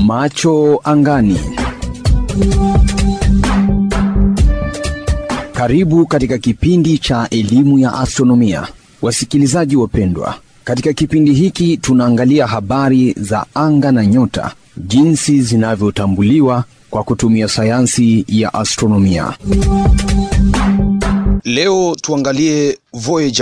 Macho angani. Karibu katika kipindi cha elimu ya astronomia, wasikilizaji wapendwa. Katika kipindi hiki tunaangalia habari za anga na nyota, jinsi zinavyotambuliwa kwa kutumia sayansi ya astronomia. Leo tuangalie Voyager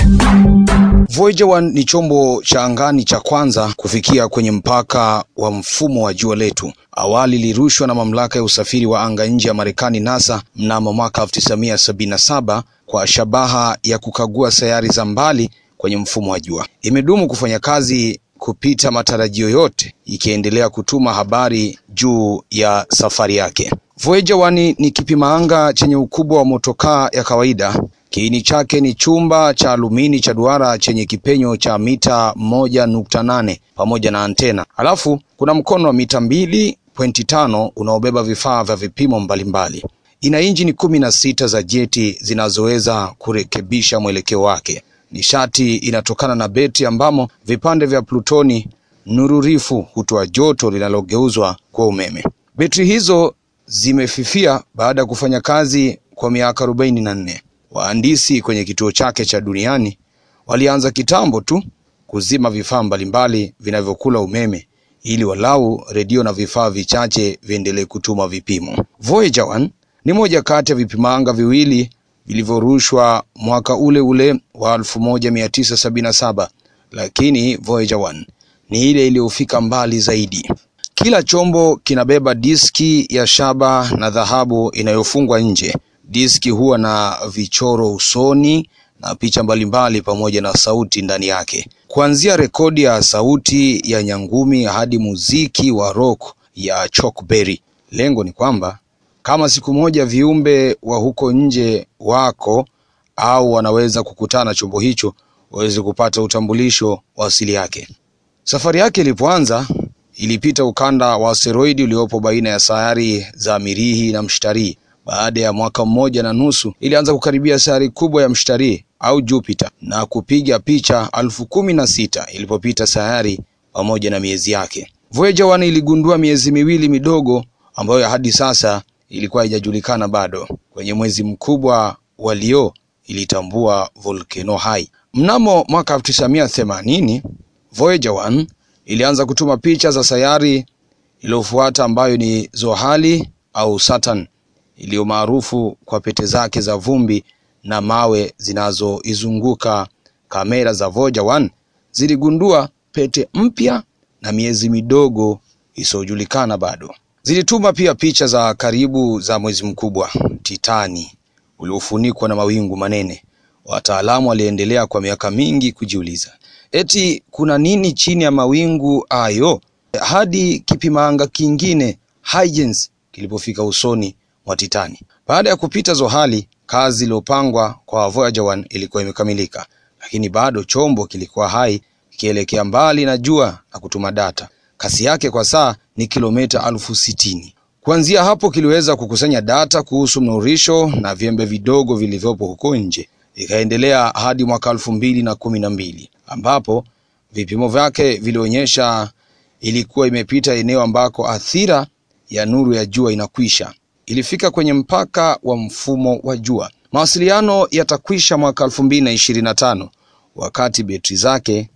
1. Voyager 1 ni chombo cha angani cha kwanza kufikia kwenye mpaka wa mfumo wa jua letu. Awali ilirushwa na mamlaka ya usafiri wa anga nje ya Marekani NASA mnamo mwaka 1977 kwa shabaha ya kukagua sayari za mbali kwenye mfumo wa jua. Imedumu kufanya kazi kupita matarajio yote, ikiendelea kutuma habari juu ya safari yake. Voyager 1 ni kipima anga chenye ukubwa wa motokaa ya kawaida. Kiini chake ni chumba cha alumini cha duara chenye kipenyo cha mita moja nukta nane pamoja na antena. Halafu kuna mkono wa mita mbili pointi tano unaobeba vifaa vya vipimo mbalimbali. Ina injini kumi na sita za jeti zinazoweza kurekebisha mwelekeo wake. Nishati inatokana na beti ambamo vipande vya plutoni nururifu hutoa joto linalogeuzwa kwa umeme. Betri hizo zimefifia baada ya kufanya kazi kwa miaka arobaini na nne. Wahandisi kwenye kituo chake cha duniani walianza kitambo tu kuzima vifaa mbalimbali vinavyokula umeme ili walau redio na vifaa vichache viendelee kutuma vipimo. Voyager 1 ni moja kati ya vipimanga viwili vilivyorushwa mwaka ule ule wa 1977 lakini Voyager 1 ni ile iliyofika mbali zaidi. Kila chombo kinabeba diski ya shaba na dhahabu inayofungwa nje. Diski huwa na vichoro usoni na picha mbalimbali pamoja na sauti ndani yake, kuanzia rekodi ya sauti ya nyangumi hadi muziki wa rock ya Chuck Berry. Lengo ni kwamba kama siku moja viumbe wa huko nje wako au wanaweza kukutana chombo hicho, waweze kupata utambulisho wa asili yake. Safari yake ilipoanza ilipita ukanda wa asteroidi uliopo baina ya sayari za Mirihi na Mshtarii. Baada ya mwaka mmoja na nusu ilianza kukaribia sayari kubwa ya Mshtarii au Jupiter na kupiga picha elfu kumi na sita ilipopita sayari pamoja na miezi yake. Voyager 1 iligundua miezi miwili midogo ambayo hadi sasa ilikuwa haijajulikana bado. Kwenye mwezi mkubwa wa Leo ilitambua volkeno hai. Mnamo mwaka 1980 Voyager 1 ilianza kutuma picha za sayari iliyofuata ambayo ni Zohali au Saturn iliyo maarufu kwa pete zake za vumbi na mawe zinazoizunguka. Kamera za Voyager 1 ziligundua pete mpya na miezi midogo isiyojulikana bado. Zilituma pia picha za karibu za mwezi mkubwa Titani uliofunikwa na mawingu manene. Wataalamu waliendelea kwa miaka mingi kujiuliza eti kuna nini chini ya mawingu hayo, hadi kipimanga kingine Huygens kilipofika usoni mwa Titani. Baada ya kupita Zohali, kazi iliyopangwa kwa Voyager 1 ilikuwa imekamilika, lakini bado chombo kilikuwa hai kikielekea mbali na jua na kutuma data. Kasi yake kwa saa ni kilomita elfu sitini. Kuanzia hapo kiliweza kukusanya data kuhusu mnurisho na viembe vidogo vilivyopo huko nje. Ikaendelea hadi mwaka elfu mbili na kumi na mbili ambapo vipimo vyake vilionyesha ilikuwa imepita eneo ambako athira ya nuru ya jua inakwisha. Ilifika kwenye mpaka wa mfumo wa jua. Mawasiliano yatakwisha mwaka elfu mbili na ishirini na tano wakati betri zake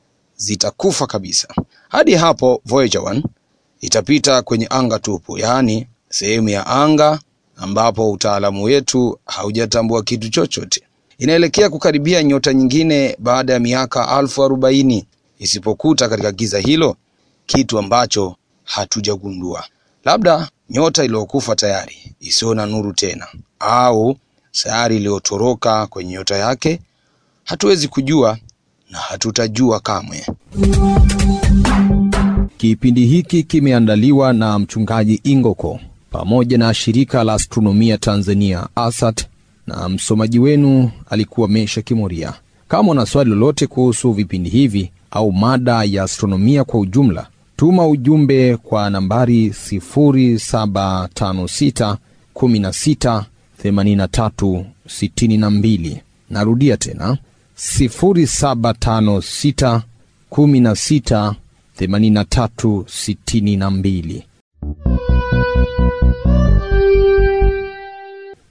zitakufa kabisa. Hadi hapo Voyager 1 itapita kwenye anga tupu, yaani sehemu ya anga ambapo utaalamu wetu haujatambua kitu chochote. Inaelekea kukaribia nyota nyingine baada ya miaka elfu arobaini isipokuta katika giza hilo kitu ambacho hatujagundua, labda nyota iliyokufa tayari isiyo na nuru tena, au sayari iliyotoroka kwenye nyota yake. Hatuwezi kujua na hatutajua kamwe. Kipindi hiki kimeandaliwa na mchungaji Ingoko pamoja na shirika la astronomia Tanzania ASAT, na msomaji wenu alikuwa Mesha Kimoria. Kama una swali lolote kuhusu vipindi hivi au mada ya astronomia kwa ujumla, tuma ujumbe kwa nambari 0756 16 83 62. Narudia tena 0756 16 8362.